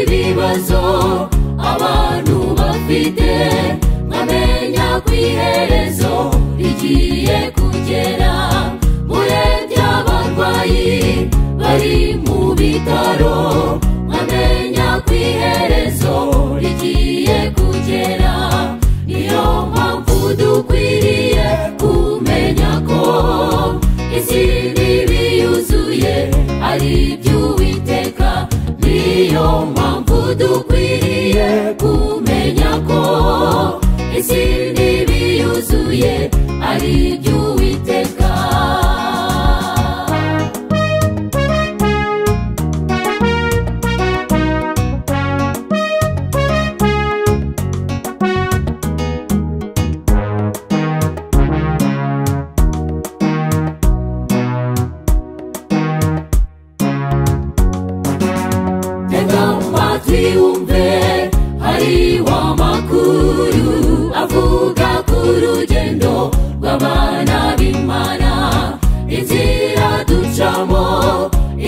ibibazo abantu bafite bamenya ku iherezo rigiye kugera murebye abarwayi bari mu bitaro bamenya ku iherezo rigiye kugera niyo mpamvu dukwiriye kumenya ko isi ntibi yuzuye ari iby'uwiteka niyo mpamvu dukwiriye kumenya ko isi ntibi yuzuye ari iby'uwiteka tega amatwi wumve hari w'amakuru avuga ku rugendo rw'abana b'imana inzira ducamo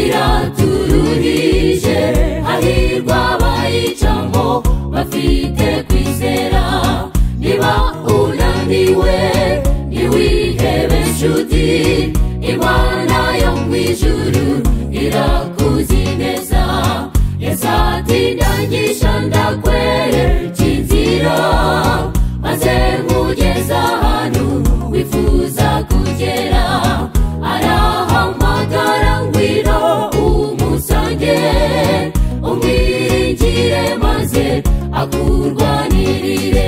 iraturuhije hahirwa abayicamo bafite kwizera niba unaniwe ntiwihebe nshuti imana yo mu ijuru irakuzi neza yesatindangisha ndakwereka inzira maze nkugeza ahantu wifuza kugera arahamagara ngwino umusange umwiringire maze akurwanirire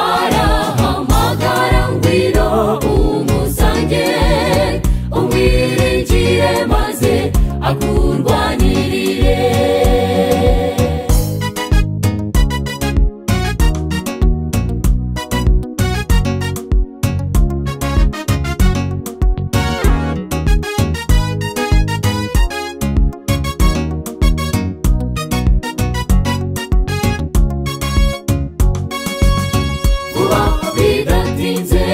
arahamagara ngwino umusange umwiringire maze akurwanirire vuba bidatinze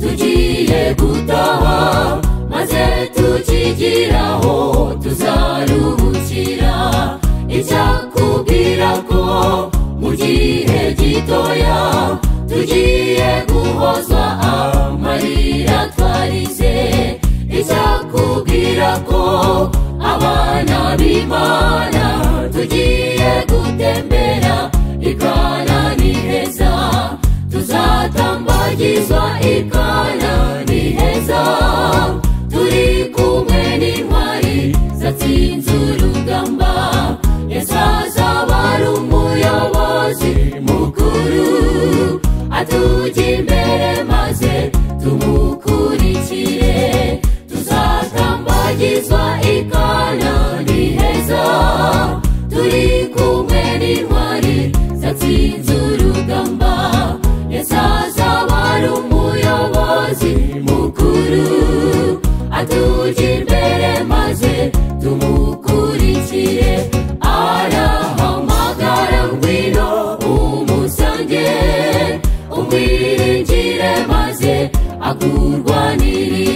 tugiye gutaha maze tukigiraho tuzaruhukira icyakubwira ko mu gihe gitoya tugiye guhozwa amarira twarize icyakubwira ko abana b'imana tugiye gutembera ikana ni heza tuzatambagizwa ikana ni heza turi kumwe n'intwari zatsinze urugamba yesu azaba ari umuyobozi mukuru atujya imbere maze tumukurikire tuzatambagizwa ikana ni heza turi kumwe n'intwari zatsinze urugamba yesu azaba ari umuyobozi mukuru atujya imbere maze tumukurikire arahamagara ngwino umusange umwiringire maze akurwanirire